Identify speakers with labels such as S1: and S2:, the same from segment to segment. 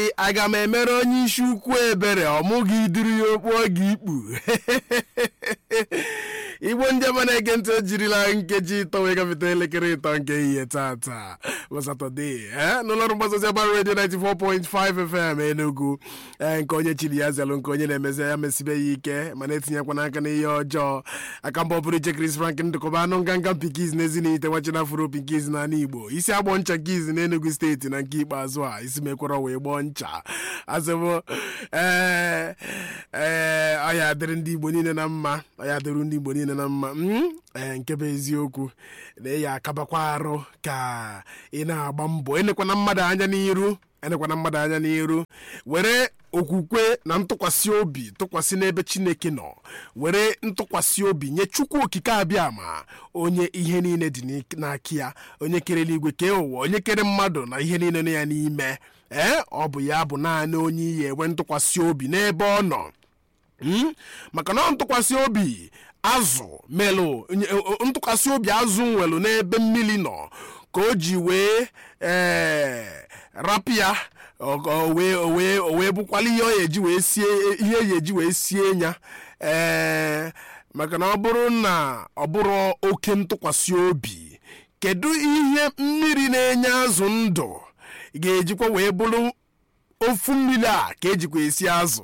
S1: aga m emere onye isi ukwu ebere ọmụghị idiri ya okpu ọ ga-ikpu igbo ndị ọma na-ege ntị ejirila nkeji ịtọ wee gafeta elekere ịtọ nke ihe tata bụ satọde n'ụlọọrụ mgbasa ozi ọgbara redio 94.5 fm enugu ee nke onye chiri ya zelụ nke onye na-emezi ya mesibe ya ike mana etinyekwa n'aka n'ihe ọjọọ aka mba ọbụrụ iche Chris Frank ndụkọba anụ nganga mpikiz na ezinite nwachina furu pinkiz n'ala igbo isi agbọ ncha kiz na enugu steeti na nke ikpeazụ a isi mekwara wee gbọọ ncha azụbụ ee ee ọya dịrị ndị igbo niile na mma ọya dịrị ndị igbo niile na mma ee nke bụ eziokwu na-eyi akabakwa arụ ka ị na-agba mbọ enekwana mmadụ anya n'iru enekwana mmadụ anya n'iru were okwukwe na ntụkwasị obi tụkwasị n'ebe chineke nọ were ntụkwasị obi nye chukwu okike abịa ma onye ihe niile dị n'aka ya onye kere eluigwe kee ụwa onye kere mmadụ na ihe niile nọ ya n'ime ee ọ bụ ya bụ naanị onye iyi enwe ntụkwasị obi n'ebe ọ nọ maka na ntụkwasị obi azụ melụ ntụkwasị obi azụ nwelụ n'ebe mmiri nọ ka o ji wee ee rapụ ya o wee bụkwala ihe ọ eji wee sie ihe eji eji wee sie nya ee maka na ọ bụrụ na ọ bụrụ oke ntụkwasị obi kedu ihe mmiri na-enye azụ ndụ ga-ejikwa wee bụrụ ofu mmiri a ka ejikwa esi azụ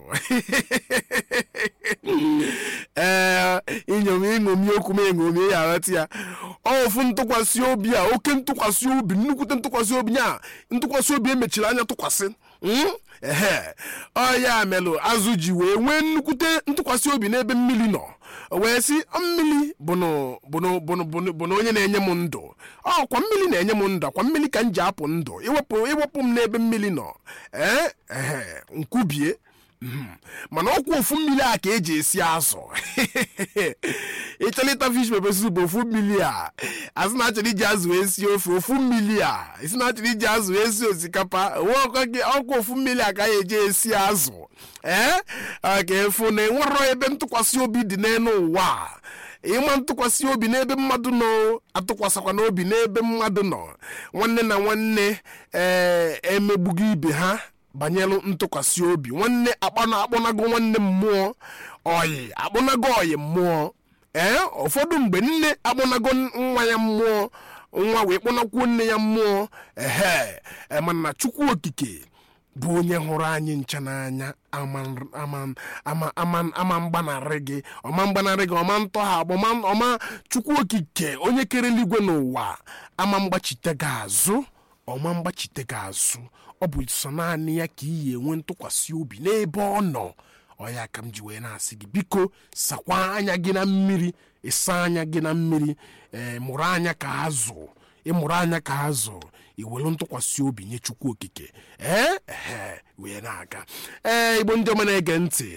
S1: ee inyom ịṅomi okwu m eṅomi ya aghọta ya ofu ntụkwasị obi a oke ntụkwasị obi nnukwute ntụkwasị obi ya ntụkwasị obi emechiri anya tụkwasị ehe ọ ya melụ azụ ji wee nwee nnukwute ntụkwasị obi n'ebe mmiri nọ wee sị mmiri bụ na onye na-enye m ndụ ọkwa mmiri na-enye m ndụ akwa mmiri ka m ji apụ ndụ iwepụ iwepụ m n'ebe mmiri nọ ee ehe nkwubie mana ọkwa ofu mmiri a ka eji esi azụ ịchọlịta fish pepper soup bụ ofu mmiri a azụ na-achọrọ iji azụ wee sie ofe ofu mmiri a isi na-achọrọ iji azụ wee sie osikapa ọkwa ofu mmiri a ka ya eji esi azụ ee ka efu na enwerọ ebe ntụkwasị obi dị n'elu ụwa ịma ntụkwasị obi n'ebe mmadụ nọ atụkwasịkwa n'obi n'ebe mmadụ nọ nwanne na nwanne ee emegbugo ibe ha banyelu ntụkwasị obi nwanne akpọnago nwanne mmụọ oyi akpọnago oyi mmụọ ee ụfọdụ mgbe nne akpọnago nwa ya mmụọ nwa wee kpọnakwuo nne ya mmụọ ehe mana chukwu okike bụ onye hụrụ anyị ncha n'anya ama mgbanarị gị ọma mgbanarị gị ọma ntọgha ọma chukwu okike onye kere eluigwe n'ụwa ama mgbachite gị azụ ọma mgbachite gị azụ ọ bụ sọ naanị ya ka iyi enwe ntụkwasị obi n'ebe ọ nọ ọya ka m ji wee na-asị gị biko sakwa anya gị na mmiri ịsa anya gị na mmiri ee mụrụ anya ka azụ ịmụrụ anya ka azụ iwelu ntụkwasị obi nye chukwu okike ee ee wee na-aga ee igbo ndị ọma na-ege ntị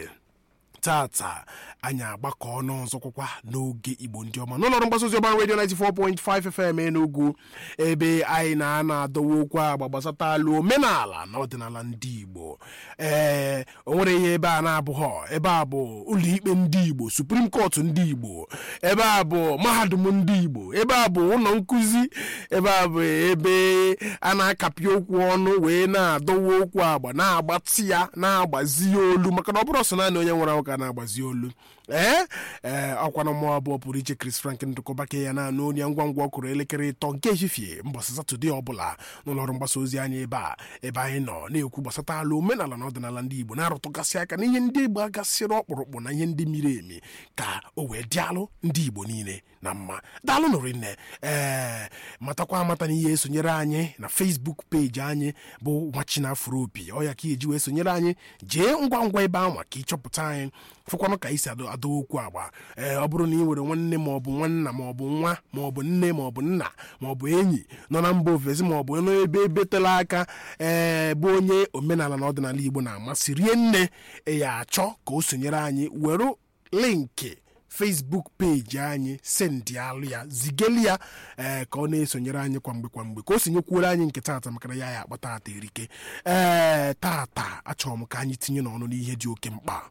S1: tata anyị agbakọ ọnụ ọzọkwakwa n'oge igbo ndị ọma n'ụlọọrụ mgbasa ozi ọgbara redio 94.5 FM Enugu ebe anyị na-ana adọwa okwu agba gbasata alụ omenala na ọdịnala ndị igbo ee o nwere ihe ebe a na-abụghọ ebe a bụ ụlọikpe ndị igbo Supreme Court ndị igbo ebe a bụ mahadum ndị igbo ebe a bụ ụlọ nkụzi ebe a bụ ebe a na-akapị okwu ọnụ wee na-adọwa okwu agba na-agbatị ya na-agbazi ya olu maka na ọ bụrụ ọsọ naanị onye nwere ụka na-agbazi olu ee ee ọkwana mmụọ abụọ pụrụ iche Chris Frank ndụkọbake ya na onye ngwa ngwa ọkụrụ elekere ịtọ nke ehihie mbọsị satọde ọbụla n'ụlọọrụ mgbasa ozi anyị ebe a ebe anyị nọ na-ekwu gbasata ala omenala na ọdịnala ndị Igbo na-arụtụgasị aka na ihe ndị Igbo agasịrị ọkpụrụkpụ na ihe ndị miri emi ka o wee dịalụ ndị Igbo niile na mma daalụ nụrụ nne ee matakwa amata na ihe esonyere anyị na Facebook peji anyị bụ nwachinafro opi ọ ya ka eji wee sonyere anyị jee ngwa ngwa ebe ahụ ka ịchọpụta anyị fụkwanụ ka isi adọ okwu agba ee ọ bụrụ na ị nwere nwanne maọbụ nwanna maọbụ nwa maọbụ nne maọbụ nna maọbụ enyi nọ na mba ofesi maọbụ n'ebe ebetela aka ee bụ onye omenala na ọdịnala Igbo na-amasị rie nne ya achọ ka o sonyere anyị were linki Facebook peji anyị sendịalụ ya zigeli ya ee ka ọ na-esonyere anyị kwamgbe kwamgbe ka o sonyekwuoro anyị nke taata maka na ya ya akpata ata erike ee tata achọrọ m ka anyị tinye n'ọnụ n'ihe dị oke mkpa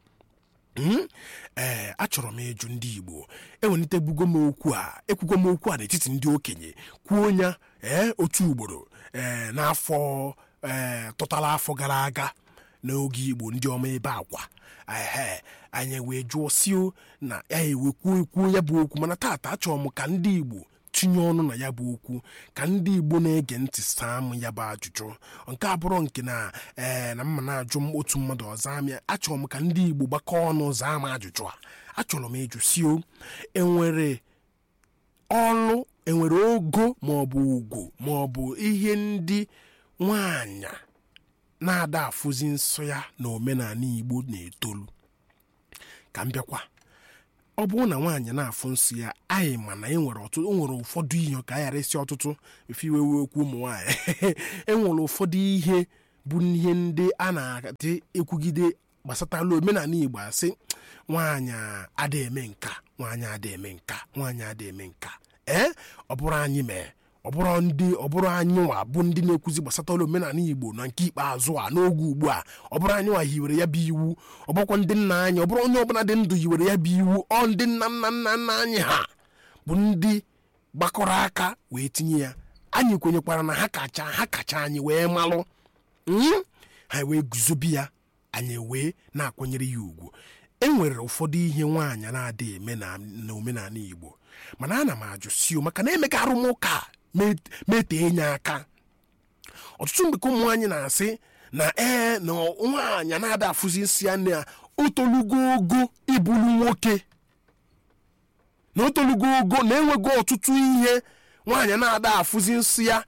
S1: ee achọrọ m ịjụ ndị igbo ewelitebugo m okwu a ekwugo m okwu a n'etiti ndị okenye kwuo ya ee otu ugboro ee n'afọ ee tụtara afọ gara aga n'oge igbo ndị ọma ebe akwa ehe anyị wee jụọ sio na ya ewekwuo ekwuo ya bụ okwu mana taata achọrọ m ka ndị igbo tinye ọnụ na ya bụ okwu ka ndị igbo na-ege ntị saa m ya bụ ajụjụ nke abụrụ nke na ee na mma na-ajụ m otu mmadụ ọzọ amịa achọrọ m ka ndị igbo gbakọọ ọnụ zaa m ajụjụ a achọrọ m ịjụ sio enwere ọlụ enwere ogo maọbụ ugwu maọbụ ihe ndị nwanyị na-ada afụzi nsọ ya na omenala igbo na-etolu ka m bịakwa ọ bụrụ na nwaanyị na-afụ nsọ ya anyị ma na enwere ọtụtụ enwere ụfọdụ ihe ka a ghara isi ọtụtụ efe iwe wee okwu ụmụ nwaanyị enwere ụfọdụ ihe bụ ihe ndị a na-adị ekwugide gbasatala omenala igbo asị nwaanyị ada eme nka nwaanyị ada eme nka nwaanyị ada eme nka ee ọ bụrụ anyị mee ọ bụrụ ndị ọ bụrụ anyị nwa bụ ndị na-ekwuzi gbasatara omenala igbo na nke ikpeazụ a n'oge ugbu a ọ bụrụ anyị nwa hiwere ya bụ iwu ọ bụrụkwa ndị nna anyị ọ bụrụ onye ọbụla dị ndụ hiwere ya bụ iwu ọ ndị nna nna nna nna anyị ha bụ ndị gbakọrọ aka wee tinye ya anyị kwenyekwara na ha kacha ha kacha anyị wee malụ Mm? ha wee guzobe ya anyị wee na-akwanyere ya ugwu e nwere ụfọdụ ihe nwaanyị na-adịghị eme na na omenala igbo mana ana m ajụ sio maka na emeka arụmụka metee nye aka ọtụtụ mgbe ka ụmụ nwaanyị na-asị na ee na nwaanyị na-ada afụzi nsị ya na otolugo ogo ịbụrụ nwoke na otolugo ogo na enwego ọtụtụ ihe nwaanyị na-ada afụzi nsị ya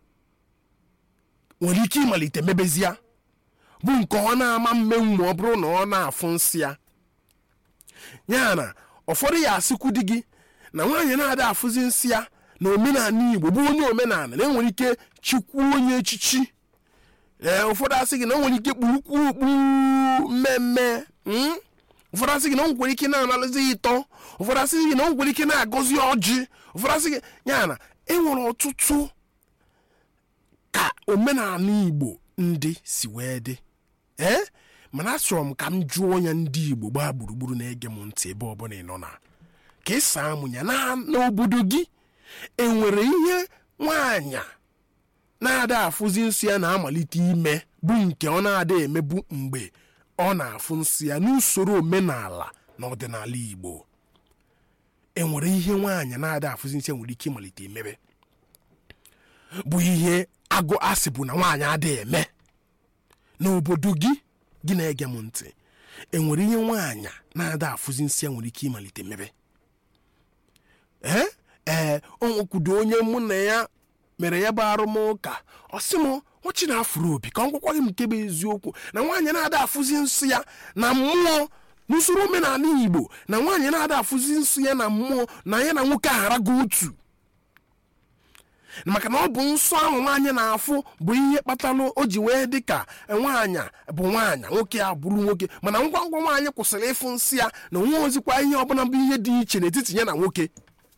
S1: nwere ike ịmalite mebezi ya bụ nke ọ na-ama mmenwu ma ọ bụrụ na ọ na-afụ nsị ya ya na ụfọdụ ya asịkwu di gị na nwaanyị na-ada afụzi nsị ya na omenala igbo bụ onye omenala na enwere ike chukwu onye echichi ee ụfọdụ asị gị na o nwere ike kpurukwu okpu mmemme mm? ụfọdụ asị gị na o nwere ike na-analụzi ịtọ ụfọdụ asị gị na o nwere ike na-agọzi ọjị ụfọdụ asị gị ya na enwere ọtụtụ ka omenala igbo ndị si wee dị ee mana achọrọ m ka m jụọ ya ndị igbo gbaa gburugburu na-ege m ntị ebe ọbụla ị nọ na ka ị saa mụ ya na n'obodo gị enwere ihe nwaanyị na-ada afụzi nsị ya na-amalite ime bụ nke ọ na-ada emebu mgbe ọ na-afụ nsị ya n'usoro omenala na ọdịnala igbo enwere ihe nwaanyị na-ada afụzi nsị ya nwere ike ịmalite emebe bụ ihe agụ asị bụ na nwaanyị adịghị eme n'obodo gị gị na-ege m ntị enwere ihe nwaanyị na-ada afụzi nsị ya nwere ike ịmalite mebe ee ee o nwekwudo onye mụ na ya mere ya bụ arụmụka ọ sị m ọchị na-afụrụ obi ka ọ gwakwa gị m nke bụ eziokwu na nwaanyị na-ada afụzi nsị ya na mmụọ n'usoro omenala igbo na nwaanyị na-ada afụzi nsị ya na mmụọ na ya na nwoke agharago otu maka na ọ bụ nsọ ahụ nwaanyị na-afụ bụ ihe kpatara o ji wee dị ka nwaanyị bụ nwaanyị nwoke ya bụrụ nwoke mana ngwa ngwa nwaanyị kwụsịrị ịfụ nsị ya na onwe ozikwa ihe ọbụla bụ ihe dị iche n'etiti ya na nwoke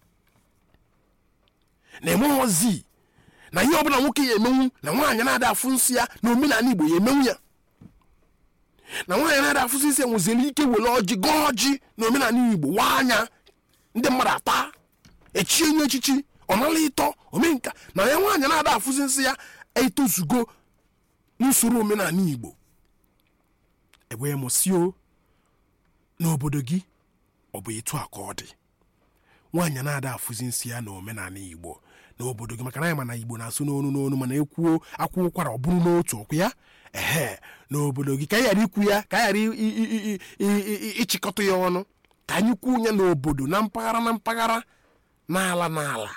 S1: na-emeghozi na ihe ọbụla nwoke ya emenwu na nwaanyị na-ada afụ nsị ya na omenala igbo ya emenwu ya na nwaanyị na-ada afụsị nsị ya nweziri ike were ọjị gọọ ọjị na omenala igbo waa anya ndị mmadụ ata echie nye echichi ọ nala ịtọ omenka na ya nwaanyị na-ada afụzi nsị ya etozugo n'usoro omenala igbo ewee mụsio n'obodo gị ọ bụ etu a ka ọ dị nwaanyị na-ada afụzi nsị ya na omenala igbo n'obodo gị maka na anyị ma na igbo na-asụ n'onu n'onu mana ekwuo akwụ ụkwara ọ bụrụ n'otu ọkụ ya ehe n'obodo gị ka anyị ghara ikwu ya ka anyị ghara ịchịkọta ya ọnụ ka anyị kwuo ya n'obodo na mpaghara na mpaghara n'ala n'ala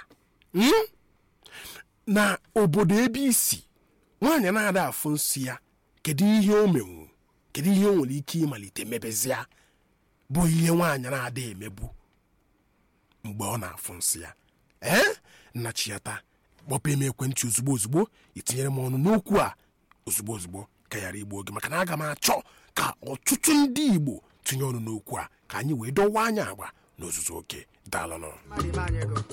S1: na obodo ebe isi nwaanyị na-ada afụ nsị ya kedu ihe o menwu kedu ihe o nwere ike ịmalite mebezia bụ ihe nwaanyị na-ada emebu mgbe ọ na-afụ nsị ya ee nnachiata kpọpụ m ekwentị ozugbo ozugbo itinyere m ọnụ n'okwu a ozugbo ozugbo ka ghara igbu oge maka na aga m achọ ka ọtụtụ ndị igbo tinye ọnụ n'okwu a ka anyị wee dọwa anya agba n'ozuzu oke daalụnụ